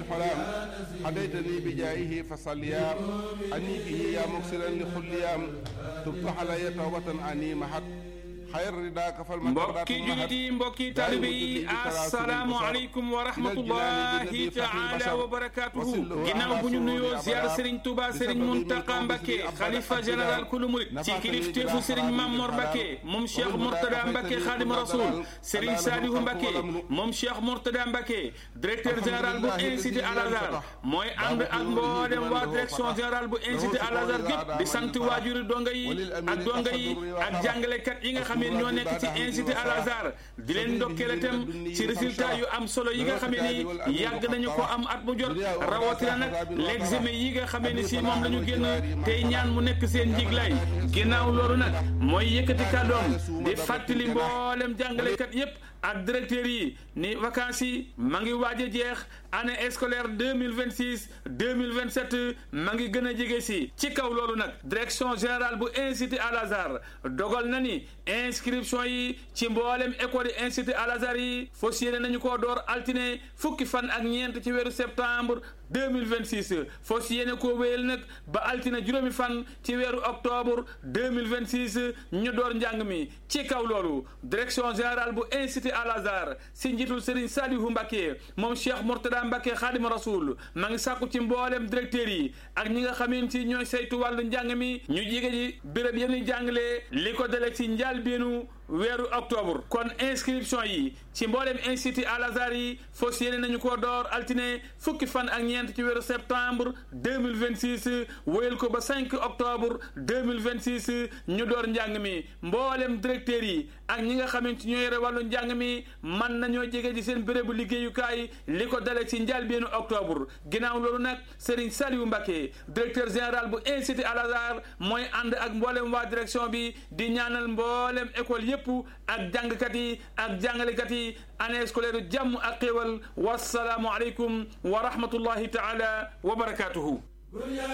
الحلام هديتني بجاهه فصليا أني به يا مكسرا لخليام تبت علي توبة أني محت mbokki julit yi mbokki taalibe yi asalaamu aleykum wa rahmatullahi taala wa barakatuhu ginnaaw bu ñu nuyoo ziar Serigne Touba Serigne Mountakha Mbacké xalifa général kulu murit ci kilifteefu Serigne Mamor Mbacké moom Cheikh Mourtada Mbacké Khadim Rasoul Serigne Salihu Mbacké moom Cheikh Mourtada Mbacké directeur général bu institut Al Azhar mooy ànd ak mboolem waa direction générale bu institut Al Azhar gépp di sant waajuri donga yi ak donga yi ak jàngalekat yi nga xam ne ñoo nekk ci institut Al Azhar di leen ndokkeel itam ci résultat yu am solo yi nga xamee ni yàgg nañu ko am at mu jot rawatina nag l'examen yi nga xamee ni si moom la ñu génn tey ñaan mu nekk seen njiglaay ginnaaw loolu nag mooy yëkkati kàddoom di fàttali mboolem jàngalekat yépp ak directeur yi ni vacances yi ma ngi waaj a jeex année scolaire deux mille vingt six deux mille vingt sept ma ngi gën a jege si ci kaw loolu nag direction générale bu institut Al Azhar dogal na ni inscription yi ci mboolem école yi institut Al Azhar yi fas yéene nañu koo door altine fukki fan ak ñeent ci weeru septembre deux mille vingt six fas yéene koo wéyal nag ba altine juróomi fan ci weeru octobre deux mille vingt six ñu door njàng mi ci kaw loolu direction générale bu institut Al Azhar si njiitul Serigne Salihu Mbacké moom Cheikh Mourtada Mbacké Khadim Rasoul ma ngi sàkku ci mboolem directeur yi ak ñi nga xamante ni ñooy saytu wàllu njàng mi ñu jige ji béréb yéen jàngalee li ko dale ci njàlbéenu weeru octobre kon inscription yi ci mboolem institut Al Azhar yi fas yéene nañu ko door altine fukki fan ak ñeent ci weeru septembre deux mille vingt six wéyal ko ba 5 octobre deux mille vingt six ñu door njàng mi mboolem directeur yi ak ñi nga xamante ñoo yore wàllu njàng mi man nañoo jege ci seen bérébu liggéeyukaay li ko dale ci njëlbéenu octobre ginnaaw loolu nag Serigne Saliou Mbacké directeur général bu institut Al Azhar mooy ànd ak mboolem waa direction bi di ñaanal mboolem école yépp ak jàngkat yi ak jàngalekat yi année scolaire jàmm ak xéewal wasalaamu aleykum wa rahmatullahi taala wa barakatuhu